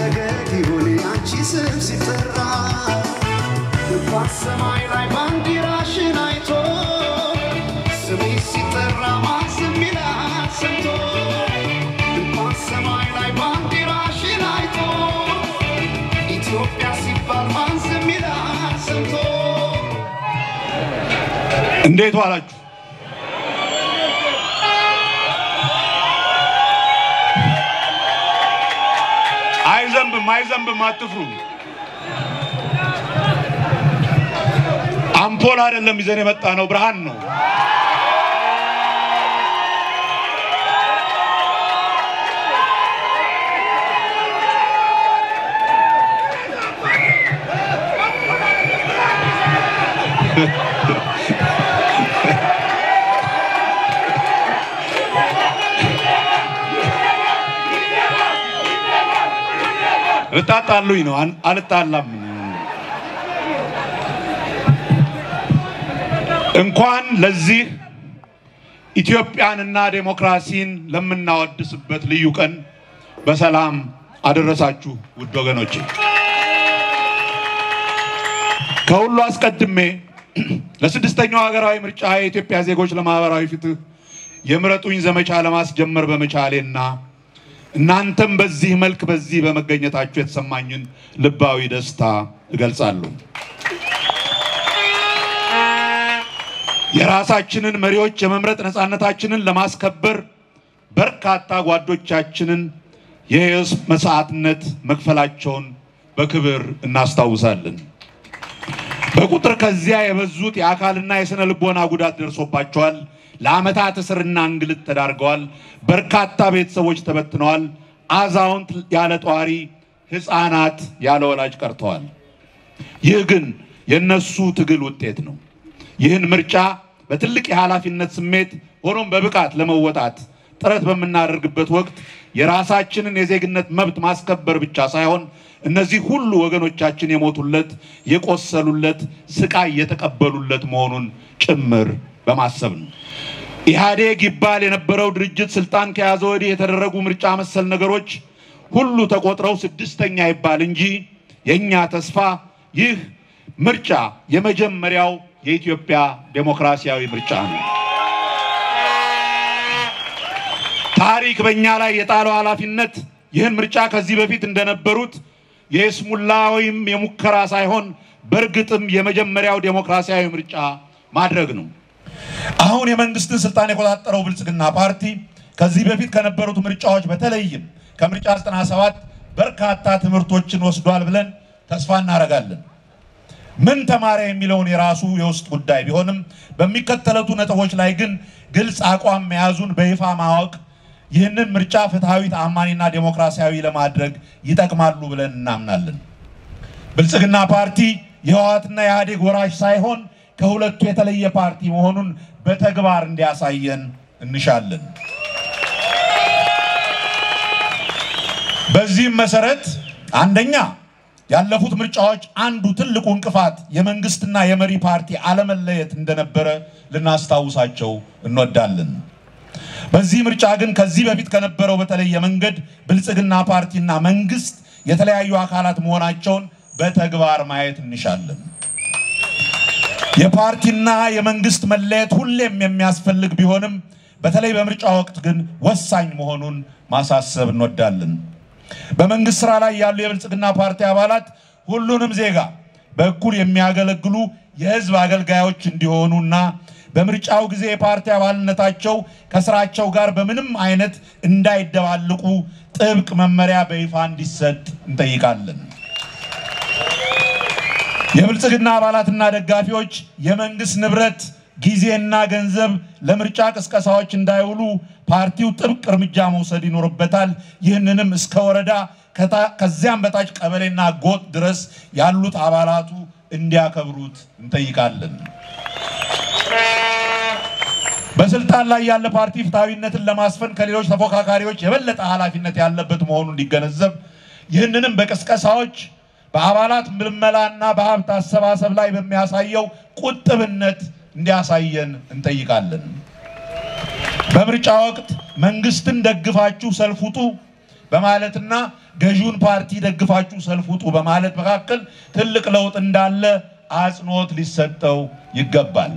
ፈገግ ይሁን አንቺ ስም ሲጠራ እንኳን ሰማይ ላይ ባንዲራሽን አይቶ ስሜ ሲጠራ ማን ዝም ይላል ሰምቶ እንኳን ሰማይ ላይ ባንዲራሽን አይቶ ኢትዮጵያ ሲባል ማን ዝም ይላል ሰምቶ እንዴት ዋላችሁ? አይዘንብም አይዘንብም፣ አትፍሩ። አምፖል አይደለም ይዘን የመጣ ነው፣ ብርሃን ነው። ልታጣሉኝ ነው? አን- አልጣላም። እንኳን ለዚህ ኢትዮጵያንና ዴሞክራሲን ለምናወድስበት ልዩ ቀን በሰላም አደረሳችሁ ውድ ወገኖቼ። ከሁሉ አስቀድሜ ለስድስተኛው ሀገራዊ ምርጫ የኢትዮጵያ ዜጎች ለማህበራዊ ፍትህ የምረጡኝ ዘመቻ ለማስጀመር በመቻሌና እናንተም በዚህ መልክ በዚህ በመገኘታችሁ የተሰማኝን ልባዊ ደስታ እገልጻለሁ። የራሳችንን መሪዎች የመምረጥ ነፃነታችንን ለማስከበር በርካታ ጓዶቻችንን የሕይወት መስዋዕትነት መክፈላቸውን በክብር እናስታውሳለን። በቁጥር ከዚያ የበዙት የአካልና የሥነ ልቦና ጉዳት ደርሶባቸዋል። ለዓመታት እስርና እንግልት ተዳርገዋል። በርካታ ቤተሰቦች ተበትነዋል። አዛውንት ያለ ጧሪ፣ ሕፃናት ያለ ወላጅ ቀርተዋል። ይህ ግን የነሱ ትግል ውጤት ነው። ይህን ምርጫ በትልቅ የኃላፊነት ስሜት ሆኖም በብቃት ለመወጣት ጥረት በምናደርግበት ወቅት የራሳችንን የዜግነት መብት ማስከበር ብቻ ሳይሆን እነዚህ ሁሉ ወገኖቻችን የሞቱለት፣ የቆሰሉለት፣ ስቃይ የተቀበሉለት መሆኑን ጭምር በማሰብ ነው። ኢህአዴግ ይባል የነበረው ድርጅት ስልጣን ከያዘ ወዲህ የተደረጉ ምርጫ መሰል ነገሮች ሁሉ ተቆጥረው ስድስተኛ ይባል እንጂ የእኛ ተስፋ ይህ ምርጫ የመጀመሪያው የኢትዮጵያ ዴሞክራሲያዊ ምርጫ ነው። ታሪክ በእኛ ላይ የጣለው ኃላፊነት ይህን ምርጫ ከዚህ በፊት እንደነበሩት የስሙላ ወይም የሙከራ ሳይሆን በእርግጥም የመጀመሪያው ዴሞክራሲያዊ ምርጫ ማድረግ ነው። አሁን የመንግስትን ስልጣን የቆጣጠረው ብልጽግና ፓርቲ ከዚህ በፊት ከነበሩት ምርጫዎች በተለይም ከምርጫ 97 በርካታ ትምህርቶችን ወስዷል ብለን ተስፋ እናደርጋለን። ምን ተማረ የሚለውን የራሱ የውስጥ ጉዳይ ቢሆንም በሚከተሉት ነጥቦች ላይ ግን ግልጽ አቋም መያዙን በይፋ ማወቅ ይህንን ምርጫ ፍትሐዊ፣ ተአማኒና ዴሞክራሲያዊ ለማድረግ ይጠቅማሉ ብለን እናምናለን። ብልጽግና ፓርቲ የህወሓትና የኢህአዴግ ወራሽ ሳይሆን ከሁለቱ የተለየ ፓርቲ መሆኑን በተግባር እንዲያሳየን እንሻለን። በዚህም መሰረት አንደኛ ያለፉት ምርጫዎች አንዱ ትልቁ እንቅፋት የመንግስትና የመሪ ፓርቲ አለመለየት እንደነበረ ልናስታውሳቸው እንወዳለን። በዚህ ምርጫ ግን ከዚህ በፊት ከነበረው በተለየ መንገድ ብልጽግና ፓርቲና መንግስት የተለያዩ አካላት መሆናቸውን በተግባር ማየት እንሻለን። የፓርቲና የመንግስት መለየት ሁሌም የሚያስፈልግ ቢሆንም በተለይ በምርጫ ወቅት ግን ወሳኝ መሆኑን ማሳሰብ እንወዳለን። በመንግስት ስራ ላይ ያሉ የብልጽግና ፓርቲ አባላት ሁሉንም ዜጋ በእኩል የሚያገለግሉ የህዝብ አገልጋዮች እንዲሆኑና በምርጫው ጊዜ የፓርቲ አባልነታቸው ከስራቸው ጋር በምንም አይነት እንዳይደባልቁ ጥብቅ መመሪያ በይፋ እንዲሰጥ እንጠይቃለን። የብልጽግና አባላትና ደጋፊዎች የመንግስት ንብረት ጊዜና ገንዘብ ለምርጫ ቅስቀሳዎች እንዳይውሉ ፓርቲው ጥብቅ እርምጃ መውሰድ ይኖርበታል። ይህንንም እስከ ወረዳ ከታ- ከዚያም በታች ቀበሌና ጎጥ ድረስ ያሉት አባላቱ እንዲያከብሩት እንጠይቃለን። በስልጣን ላይ ያለ ፓርቲ ፍትሐዊነትን ለማስፈን ከሌሎች ተፎካካሪዎች የበለጠ ኃላፊነት ያለበት መሆኑን እንዲገነዘብ ይህንንም በቅስቀሳዎች በአባላት ምልመላና በሀብት አሰባሰብ ላይ በሚያሳየው ቁጥብነት እንዲያሳየን እንጠይቃለን። በምርጫ ወቅት መንግስትን ደግፋችሁ ሰልፍ ውጡ በማለትና ገዢውን ፓርቲ ደግፋችሁ ሰልፍ ውጡ በማለት መካከል ትልቅ ለውጥ እንዳለ አጽንኦት ሊሰጠው ይገባል።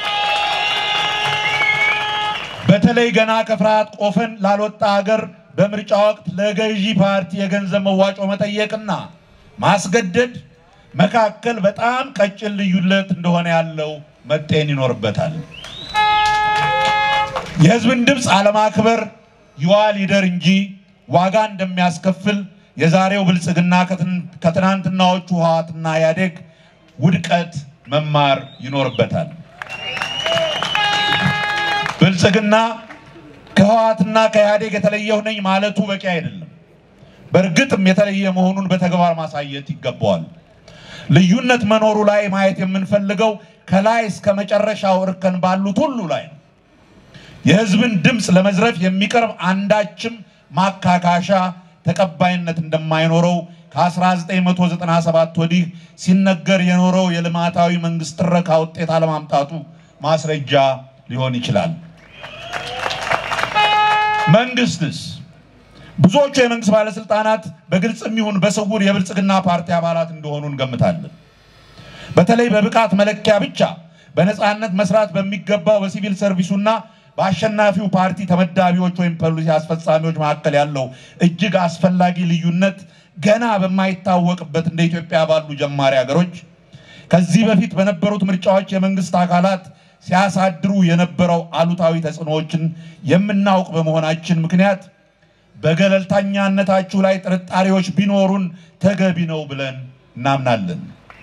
በተለይ ገና ከፍርሃት ቆፈን ላልወጣ ሀገር በምርጫ ወቅት ለገዢ ፓርቲ የገንዘብ መዋጮ መጠየቅና ማስገደድ መካከል በጣም ቀጭን ልዩነት እንደሆነ ያለው መጤን ይኖርበታል። የህዝብን ድምፅ አለማክበር ይዋ ሊደር እንጂ ዋጋ እንደሚያስከፍል የዛሬው ብልጽግና ከትናንትናዎቹ ህወሓትና ኢህአዴግ ውድቀት መማር ይኖርበታል። ብልጽግና ከህወሓትና ከኢህአዴግ የተለየሁ ነኝ ማለቱ በቂ አይደለም። በእርግጥም የተለየ መሆኑን በተግባር ማሳየት ይገባዋል። ልዩነት መኖሩ ላይ ማየት የምንፈልገው ከላይ እስከ መጨረሻው እርከን ባሉት ሁሉ ላይ ነው። የህዝብን ድምፅ ለመዝረፍ የሚቀርብ አንዳችም ማካካሻ ተቀባይነት እንደማይኖረው ከ1997 ወዲህ ሲነገር የኖረው የልማታዊ መንግስት ትረካ ውጤት አለማምጣቱ ማስረጃ ሊሆን ይችላል። መንግስትስ ብዙዎቹ የመንግስት ባለስልጣናት በግልጽም ይሁን በስውር የብልጽግና ፓርቲ አባላት እንደሆኑ እንገምታለን። በተለይ በብቃት መለኪያ ብቻ በነፃነት መስራት በሚገባው በሲቪል ሰርቪሱና በአሸናፊው ፓርቲ ተመዳቢዎች ወይም ፖሊሲ አስፈጻሚዎች መካከል ያለው እጅግ አስፈላጊ ልዩነት ገና በማይታወቅበት እንደ ኢትዮጵያ ባሉ ጀማሪ ሀገሮች ከዚህ በፊት በነበሩት ምርጫዎች የመንግስት አካላት ሲያሳድሩ የነበረው አሉታዊ ተጽዕኖዎችን የምናውቅ በመሆናችን ምክንያት በገለልተኛነታችሁ ላይ ጥርጣሬዎች ቢኖሩን ተገቢ ነው ብለን እናምናለን።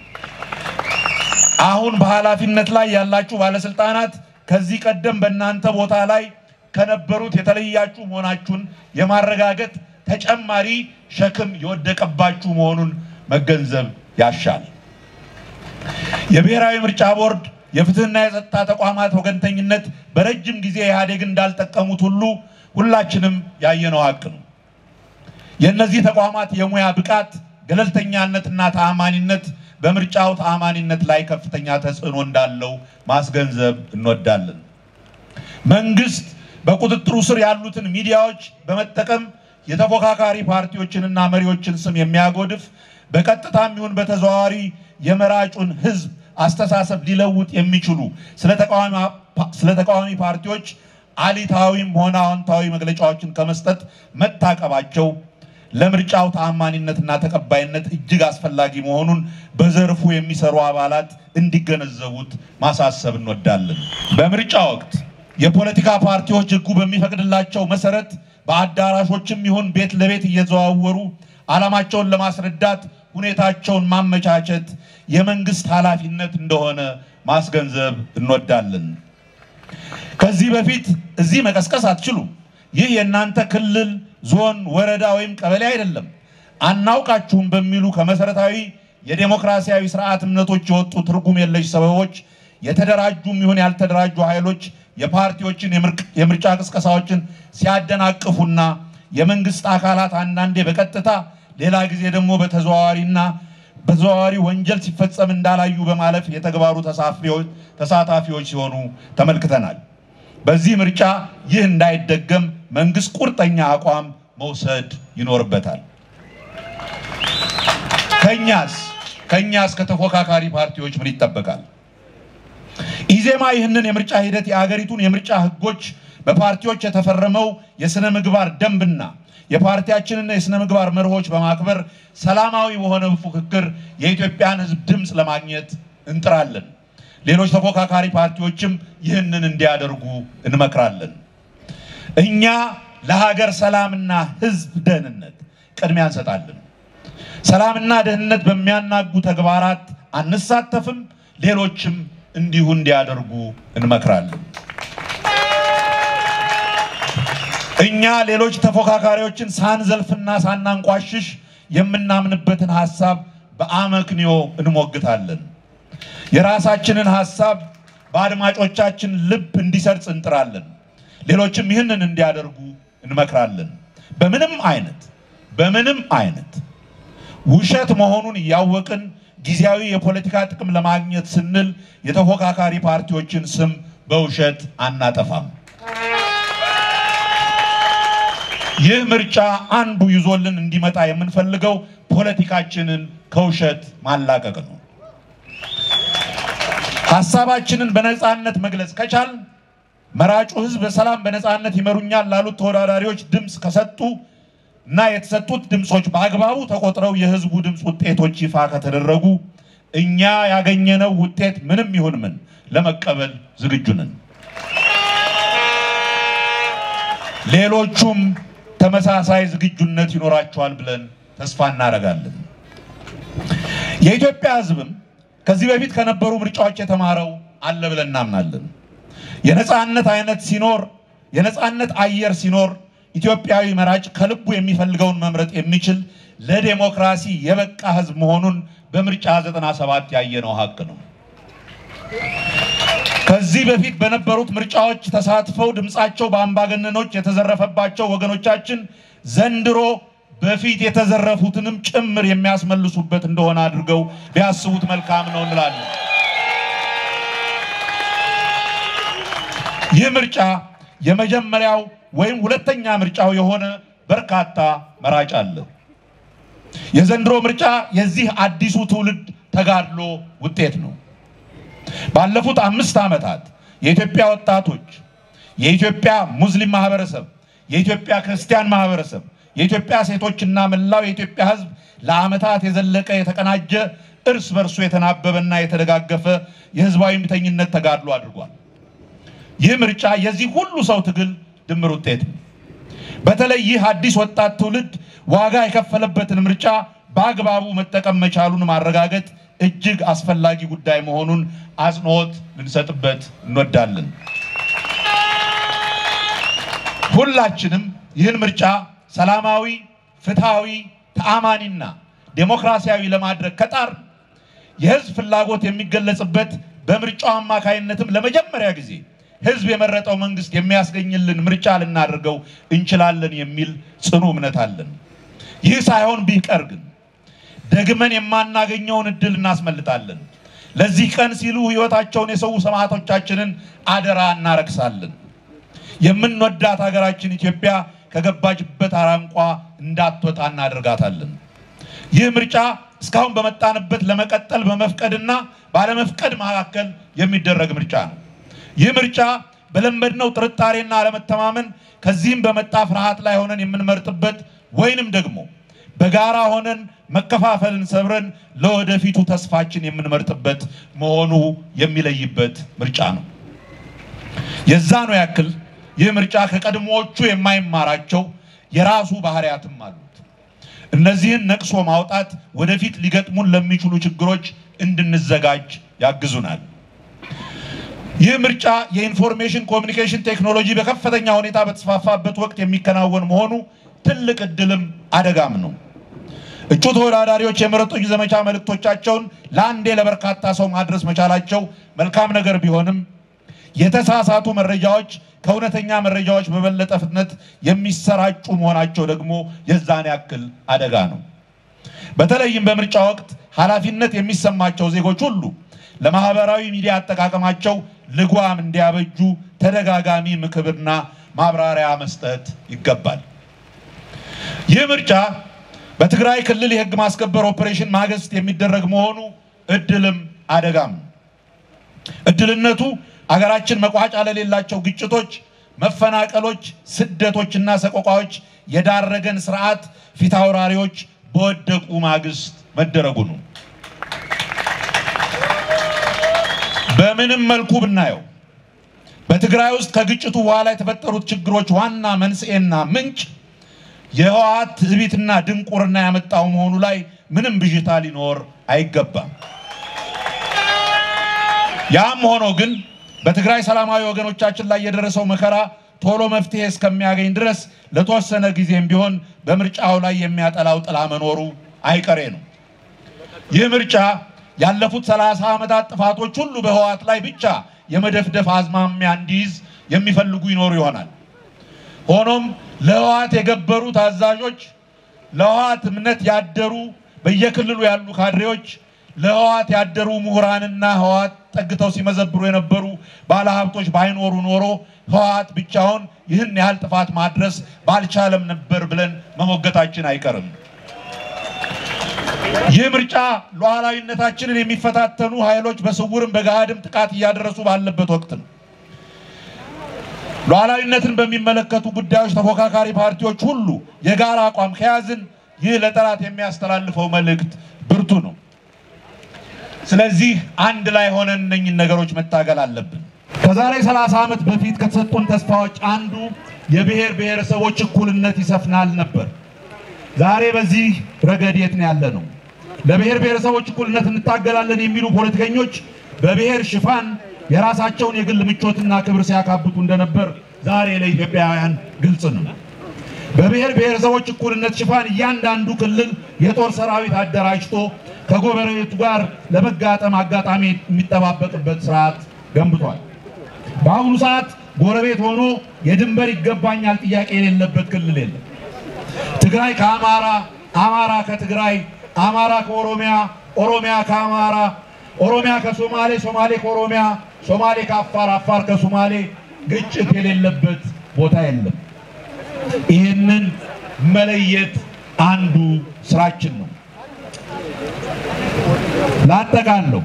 አሁን በኃላፊነት ላይ ያላችሁ ባለስልጣናት ከዚህ ቀደም በእናንተ ቦታ ላይ ከነበሩት የተለያችሁ መሆናችሁን የማረጋገጥ ተጨማሪ ሸክም የወደቀባችሁ መሆኑን መገንዘብ ያሻል። የብሔራዊ ምርጫ ቦርድ የፍትህና የጸጥታ ተቋማት ወገንተኝነት በረጅም ጊዜ ኢህአዴግን እንዳልጠቀሙት ሁሉ ሁላችንም ያየነው ሀቅ ነው። የእነዚህ ተቋማት የሙያ ብቃት፣ ገለልተኛነትና ተአማኒነት በምርጫው ተአማኒነት ላይ ከፍተኛ ተጽዕኖ እንዳለው ማስገንዘብ እንወዳለን። መንግስት በቁጥጥሩ ስር ያሉትን ሚዲያዎች በመጠቀም የተፎካካሪ ፓርቲዎችንና መሪዎችን ስም የሚያጎድፍ በቀጥታም ይሁን በተዘዋዋሪ የመራጩን ህዝብ አስተሳሰብ ሊለውጥ የሚችሉ ስለ ተቃዋሚ ፓርቲዎች አሊታዊም ሆነ አዎንታዊ መግለጫዎችን ከመስጠት መታቀባቸው ለምርጫው ተአማኒነትና ተቀባይነት እጅግ አስፈላጊ መሆኑን በዘርፉ የሚሰሩ አባላት እንዲገነዘቡት ማሳሰብ እንወዳለን። በምርጫ ወቅት የፖለቲካ ፓርቲዎች ህጉ በሚፈቅድላቸው መሰረት በአዳራሾችም ይሁን ቤት ለቤት እየዘዋወሩ ዓላማቸውን ለማስረዳት ሁኔታቸውን ማመቻቸት የመንግስት ኃላፊነት እንደሆነ ማስገንዘብ እንወዳለን። ከዚህ በፊት እዚህ መቀስቀስ አትችሉም፣ ይህ የእናንተ ክልል፣ ዞን፣ ወረዳ ወይም ቀበሌ አይደለም፣ አናውቃችሁም በሚሉ ከመሰረታዊ የዴሞክራሲያዊ ስርዓት እምነቶች የወጡ ትርጉም የለሽ ሰበቦች የተደራጁም ይሁን ያልተደራጁ ኃይሎች የፓርቲዎችን የምርጫ ቅስቀሳዎችን ሲያደናቅፉና የመንግስት አካላት አንዳንዴ በቀጥታ ሌላ ጊዜ ደግሞ በተዘዋዋሪና በተዘዋዋሪ ወንጀል ሲፈጸም እንዳላዩ በማለፍ የተግባሩ ተሳታፊዎች ሲሆኑ ተመልክተናል። በዚህ ምርጫ ይህ እንዳይደገም መንግስት ቁርጠኛ አቋም መውሰድ ይኖርበታል። ከኛስ ከኛስ ከተፎካካሪ ፓርቲዎች ምን ይጠበቃል? ኢዜማ ይህንን የምርጫ ሂደት የአገሪቱን የምርጫ ህጎች በፓርቲዎች የተፈረመው የስነ ምግባር ደንብና የፓርቲያችንና የስነ ምግባር መርሆች በማክበር ሰላማዊ በሆነ ፉክክር የኢትዮጵያን ህዝብ ድምፅ ለማግኘት እንጥራለን። ሌሎች ተፎካካሪ ፓርቲዎችም ይህንን እንዲያደርጉ እንመክራለን። እኛ ለሀገር ሰላምና ህዝብ ደህንነት ቅድሚያ እንሰጣለን። ሰላምና ደህንነት በሚያናጉ ተግባራት አንሳተፍም። ሌሎችም እንዲሁ እንዲያደርጉ እንመክራለን። እኛ ሌሎች ተፎካካሪዎችን ሳንዘልፍና ሳናንቋሽሽ የምናምንበትን ሀሳብ በአመክንዮ እንሞግታለን። የራሳችንን ሀሳብ በአድማጮቻችን ልብ እንዲሰርጽ እንጥራለን። ሌሎችም ይህንን እንዲያደርጉ እንመክራለን። በምንም አይነት በምንም አይነት ውሸት መሆኑን እያወቅን ጊዜያዊ የፖለቲካ ጥቅም ለማግኘት ስንል የተፎካካሪ ፓርቲዎችን ስም በውሸት አናጠፋም። ይህ ምርጫ አንዱ ይዞልን እንዲመጣ የምንፈልገው ፖለቲካችንን ከውሸት ማላቀቅ ነው። ሀሳባችንን በነፃነት መግለጽ ከቻል መራጩ ህዝብ በሰላም በነፃነት ይመሩኛል ላሉት ተወዳዳሪዎች ድምፅ ከሰጡ እና የተሰጡት ድምፆች በአግባቡ ተቆጥረው የህዝቡ ድምፅ ውጤቶች ይፋ ከተደረጉ እኛ ያገኘነው ውጤት ምንም ይሁን ምን ለመቀበል ዝግጁ ነን። ሌሎቹም ተመሳሳይ ዝግጁነት ይኖራቸዋል ብለን ተስፋ እናደርጋለን። የኢትዮጵያ ህዝብም ከዚህ በፊት ከነበሩ ምርጫዎች የተማረው አለ ብለን እናምናለን። የነፃነት አይነት ሲኖር የነፃነት አየር ሲኖር ኢትዮጵያዊ መራጭ ከልቡ የሚፈልገውን መምረጥ የሚችል ለዴሞክራሲ የበቃ ህዝብ መሆኑን በምርጫ 97 ያየነው ሀቅ ነው። ከዚህ በፊት በነበሩት ምርጫዎች ተሳትፈው ድምፃቸው በአምባገነኖች የተዘረፈባቸው ወገኖቻችን ዘንድሮ በፊት የተዘረፉትንም ጭምር የሚያስመልሱበት እንደሆነ አድርገው ቢያስቡት መልካም ነው እንላለን። ይህ ምርጫ የመጀመሪያው ወይም ሁለተኛ ምርጫው የሆነ በርካታ መራጭ አለ። የዘንድሮ ምርጫ የዚህ አዲሱ ትውልድ ተጋድሎ ውጤት ነው። ባለፉት አምስት ዓመታት የኢትዮጵያ ወጣቶች፣ የኢትዮጵያ ሙስሊም ማህበረሰብ፣ የኢትዮጵያ ክርስቲያን ማህበረሰብ፣ የኢትዮጵያ ሴቶችና መላው የኢትዮጵያ ሕዝብ ለዓመታት የዘለቀ የተቀናጀ እርስ በርሱ የተናበበና የተደጋገፈ የህዝባዊ እምቢተኝነት ተጋድሎ አድርጓል። ይህ ምርጫ የዚህ ሁሉ ሰው ትግል ድምር ውጤት ነው። በተለይ ይህ አዲስ ወጣት ትውልድ ዋጋ የከፈለበትን ምርጫ በአግባቡ መጠቀም መቻሉን ማረጋገጥ እጅግ አስፈላጊ ጉዳይ መሆኑን አጽንኦት ልንሰጥበት እንወዳለን። ሁላችንም ይህን ምርጫ ሰላማዊ፣ ፍትሃዊ፣ ተአማኒና ዴሞክራሲያዊ ለማድረግ ከጣር የህዝብ ፍላጎት የሚገለጽበት በምርጫው አማካይነትም ለመጀመሪያ ጊዜ ህዝብ የመረጠው መንግስት የሚያስገኝልን ምርጫ ልናደርገው እንችላለን የሚል ጽኑ እምነት አለን። ይህ ሳይሆን ቢቀር ግን ደግመን የማናገኘውን እድል እናስመልጣለን። ለዚህ ቀን ሲሉ ህይወታቸውን የሰው ሰማዕቶቻችንን አደራ እናረክሳለን። የምንወዳት ሀገራችን ኢትዮጵያ ከገባችበት አራንቋ እንዳትወጣ እናደርጋታለን። ይህ ምርጫ እስካሁን በመጣንበት ለመቀጠል በመፍቀድና ባለመፍቀድ መካከል የሚደረግ ምርጫ ነው። ይህ ምርጫ በለመድነው ጥርጣሬና አለመተማመን ከዚህም በመጣ ፍርሃት ላይ ሆነን የምንመርጥበት ወይንም ደግሞ በጋራ ሆነን መከፋፈልን ሰብረን ለወደፊቱ ተስፋችን የምንመርጥበት መሆኑ የሚለይበት ምርጫ ነው። የዛ ነው ያክል ይህ ምርጫ ከቀድሞዎቹ የማይማራቸው የራሱ ባህሪያትም አሉት። እነዚህን ነቅሶ ማውጣት ወደፊት ሊገጥሙን ለሚችሉ ችግሮች እንድንዘጋጅ ያግዙናል። ይህ ምርጫ የኢንፎርሜሽን ኮሚኒኬሽን ቴክኖሎጂ በከፍተኛ ሁኔታ በተስፋፋበት ወቅት የሚከናወን መሆኑ ትልቅ እድልም አደጋም ነው። እጩ ተወዳዳሪዎች የምረጡኝ ዘመቻ መልእክቶቻቸውን ለአንዴ ለበርካታ ሰው ማድረስ መቻላቸው መልካም ነገር ቢሆንም የተሳሳቱ መረጃዎች ከእውነተኛ መረጃዎች በበለጠ ፍጥነት የሚሰራጩ መሆናቸው ደግሞ የዛን ያክል አደጋ ነው። በተለይም በምርጫ ወቅት ኃላፊነት የሚሰማቸው ዜጎች ሁሉ ለማህበራዊ ሚዲያ አጠቃቀማቸው ልጓም እንዲያበጁ ተደጋጋሚ ምክርና ማብራሪያ መስጠት ይገባል። ይህ ምርጫ በትግራይ ክልል የህግ ማስከበር ኦፕሬሽን ማግስት የሚደረግ መሆኑ እድልም አደጋም ነው። እድልነቱ አገራችን መቋጫ ለሌላቸው ግጭቶች፣ መፈናቀሎች፣ ስደቶችና ሰቆቃዎች የዳረገን ስርዓት ፊት አውራሪዎች በወደቁ ማግስት መደረጉ ነው። በምንም መልኩ ብናየው በትግራይ ውስጥ ከግጭቱ በኋላ የተፈጠሩት ችግሮች ዋና መንስኤና ምንጭ የህወሓት ትዕቢትና ድንቁርና ያመጣው መሆኑ ላይ ምንም ብዥታ ሊኖር አይገባም። ያም ሆኖ ግን በትግራይ ሰላማዊ ወገኖቻችን ላይ የደረሰው መከራ ቶሎ መፍትሄ እስከሚያገኝ ድረስ ለተወሰነ ጊዜም ቢሆን በምርጫው ላይ የሚያጠላው ጥላ መኖሩ አይቀሬ ነው። ይህ ምርጫ ያለፉት ሰላሳ ዓመታት ጥፋቶች ሁሉ በህወሓት ላይ ብቻ የመደፍደፍ አዝማሚያ እንዲይዝ የሚፈልጉ ይኖሩ ይሆናል። ሆኖም ለህወሓት የገበሩ ታዛዦች፣ ለህወሓት እምነት ያደሩ በየክልሉ ያሉ ካድሬዎች፣ ለህወሓት ያደሩ ምሁራንና ህወሓት አስጠግተው ሲመዘብሩ የነበሩ ባለሀብቶች ባይኖሩ ኖሮ ህወሓት ብቻውን ይህን ያህል ጥፋት ማድረስ ባልቻለም ነበር ብለን መሞገታችን አይቀርም። ይህ ምርጫ ሉዓላዊነታችንን የሚፈታተኑ ኃይሎች በስውርም በገሃድም ጥቃት እያደረሱ ባለበት ወቅት ነው። ሉዓላዊነትን በሚመለከቱ ጉዳዮች ተፎካካሪ ፓርቲዎች ሁሉ የጋራ አቋም ከያዝን ይህ ለጠላት የሚያስተላልፈው መልእክት ብርቱ ነው። ስለዚህ አንድ ላይ ሆነን እነኝን ነገሮች መታገል አለብን። ከዛሬ 30 ዓመት በፊት ከተሰጡን ተስፋዎች አንዱ የብሔር ብሔረሰቦች እኩልነት ይሰፍናል ነበር። ዛሬ በዚህ ረገድ የት ነው ያለ ነው? ለብሔር ብሔረሰቦች እኩልነት እንታገላለን የሚሉ ፖለቲከኞች በብሔር ሽፋን የራሳቸውን የግል ምቾትና ክብር ሲያካብቱ እንደነበር ዛሬ ለኢትዮጵያውያን ግልጽ ነው። በብሔር ብሔረሰቦች እኩልነት ሽፋን እያንዳንዱ ክልል የጦር ሰራዊት አደራጅቶ ከጎረቤቱ ጋር ለመጋጠም አጋጣሚ የሚጠባበቅበት ስርዓት ገንብቷል። በአሁኑ ሰዓት ጎረቤት ሆኖ የድንበር ይገባኛል ጥያቄ የሌለበት ክልል የለም። ትግራይ ከአማራ፣ አማራ ከትግራይ፣ አማራ ከኦሮሚያ፣ ኦሮሚያ ከአማራ፣ ኦሮሚያ ከሶማሌ፣ ሶማሌ ከኦሮሚያ፣ ሶማሌ ከአፋር፣ አፋር ከሶማሌ ግጭት የሌለበት ቦታ የለም። ይህንን መለየት አንዱ ስራችን ነው። ላጠቃለው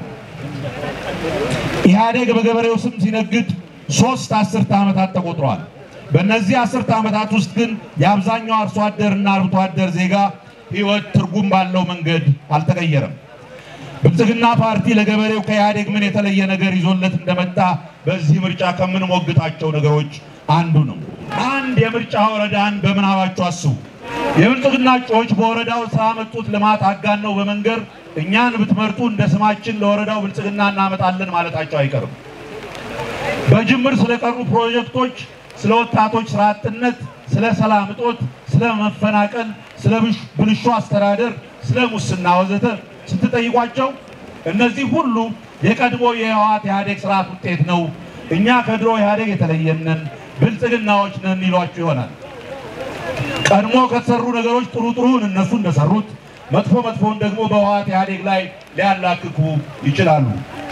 ኢህአዴግ በገበሬው ስም ሲነግድ ሶስት አስርተ ዓመታት ተቆጥረዋል። በእነዚህ አስርተ ዓመታት ውስጥ ግን የአብዛኛው አርሶ አደርና አርብቶ አደር ዜጋ ህይወት ትርጉም ባለው መንገድ አልተቀየረም። ብልጽግና ፓርቲ ለገበሬው ከኢህአዴግ ምን የተለየ ነገር ይዞለት እንደመጣ በዚህ ምርጫ ከምንሞግታቸው ነገሮች አንዱ ነው። አንድ የምርጫ ወረዳን በምናባችሁ አስቡ። የብልጽግና እጩዎች በወረዳው ስላመጡት ልማት አጋነው በመንገር እኛን ብትመርጡ እንደ ስማችን ለወረዳው ብልጽግና እናመጣለን ማለታቸው አይቀርም። በጅምር ስለቀሩ ፕሮጀክቶች፣ ስለ ወጣቶች ስራ አጥነት፣ ስለ ሰላም እጦት፣ ስለ መፈናቀል፣ ስለ ብልሹ አስተዳደር፣ ስለ ሙስና ወዘተ ስትጠይቋቸው እነዚህ ሁሉ የቀድሞ የህወሓት ኢህአዴግ ስርዓት ውጤት ነው፣ እኛ ከድሮ ኢህአዴግ የተለየንን ብልጽግናዎች ነን ይሏችሁ ይሆናል። ቀድሞ ከተሰሩ ነገሮች ጥሩ ጥሩን እነሱ እንደሰሩት መጥፎ መጥፎውን ደግሞ በህወሓት ኢህአዴግ ላይ ሊያላክኩ ይችላሉ።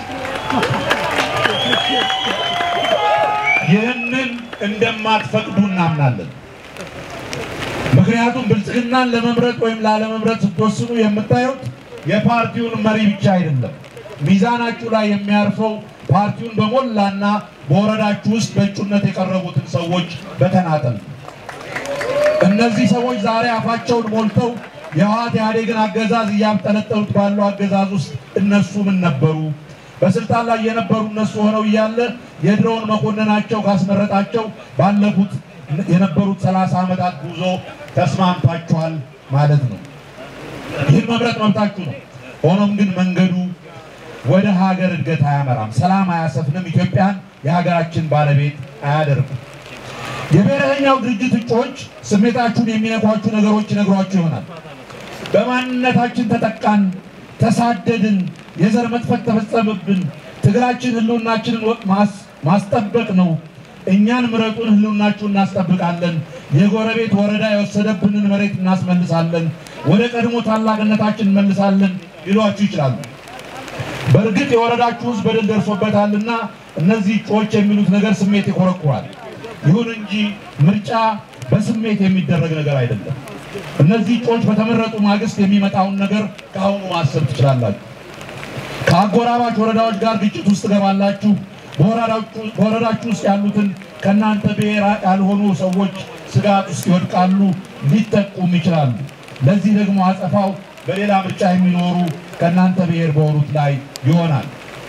ይህንን እንደማትፈቅዱ እናምናለን። ምክንያቱም ብልጽግናን ለመምረጥ ወይም ላለመምረጥ ስትወስኑ የምታዩት የፓርቲውን መሪ ብቻ አይደለም። ሚዛናችሁ ላይ የሚያርፈው ፓርቲውን በሞላና በወረዳችሁ ውስጥ በእጩነት የቀረቡትን ሰዎች በተናጠል ነው። እነዚህ ሰዎች ዛሬ አፋቸውን ሞልተው የህወሓት ኢህአዴግን አገዛዝ እያብጠለጠሉት ባለው አገዛዝ ውስጥ እነሱ ምን ነበሩ? በስልጣን ላይ የነበሩ እነሱ ሆነው እያለ የድሮውን መኮንናቸው ካስመረጣቸው ባለፉት የነበሩት ሰላሳ ዓመታት ጉዞ ተስማምታችኋል ማለት ነው። ይህን መምረጥ መብታችሁ ነው። ሆኖም ግን መንገዱ ወደ ሀገር እድገት አያመራም፣ ሰላም አያሰፍንም፣ ኢትዮጵያን የሀገራችን ባለቤት አያደርግም። የብሔረተኛው ድርጅት እጩዎች ስሜታችሁን የሚነኳችሁ ነገሮች ይነግሯችሁ ይሆናል። በማንነታችን ተጠቃን፣ ተሳደድን፣ የዘር መጥፈት ተፈጸመብን፣ ትግላችን ህልውናችንን ማስጠበቅ ነው፣ እኛን ምረጡን፣ ህልውናችሁን እናስጠብቃለን፣ የጎረቤት ወረዳ የወሰደብንን መሬት እናስመልሳለን፣ ወደ ቀድሞ ታላቅነታችን እንመልሳለን ሊሏችሁ ይችላሉ። በእርግጥ የወረዳችሁ ውስጥ በደል ደርሶበታልና እነዚህ እጩዎች የሚሉት ነገር ስሜት ይኮረኩራል። ይሁን እንጂ ምርጫ በስሜት የሚደረግ ነገር አይደለም። እነዚህ እጩዎች በተመረጡ ማግስት የሚመጣውን ነገር ከአሁኑ ማሰብ ትችላላችሁ። ከአጎራባች ወረዳዎች ጋር ግጭት ውስጥ ትገባላችሁ። በወረዳችሁ ውስጥ ያሉትን ከእናንተ ብሔር ያልሆኑ ሰዎች ስጋት ውስጥ ይወድቃሉ፣ ሊጠቁም ይችላሉ። ለዚህ ደግሞ አጸፋው በሌላ ምርጫ የሚኖሩ ከእናንተ ብሔር በሆኑት ላይ ይሆናል።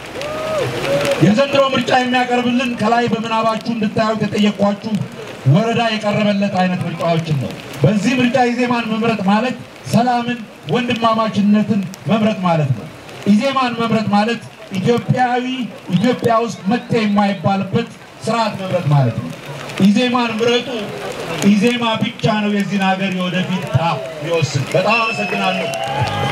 የዘንድሮ ምርጫ የሚያቀርብልን ከላይ በምናባችሁ እንድታዩት የጠየኳችሁ ወረዳ የቀረበለት አይነት ምርጫዎችን ነው። በዚህ ምርጫ ኢዜማን መምረጥ ማለት ሰላምን፣ ወንድማማችነትን መምረጥ ማለት ነው። ኢዜማን መምረጥ ማለት ኢትዮጵያዊ ኢትዮጵያ ውስጥ መጤ የማይባልበት ስርዓት መምረጥ ማለት ነው። ኢዜማን ምረጡ። ኢዜማ ብቻ ነው የዚህን ሀገር የወደፊት ዕጣ የሚወስን። በጣም አመሰግናለሁ።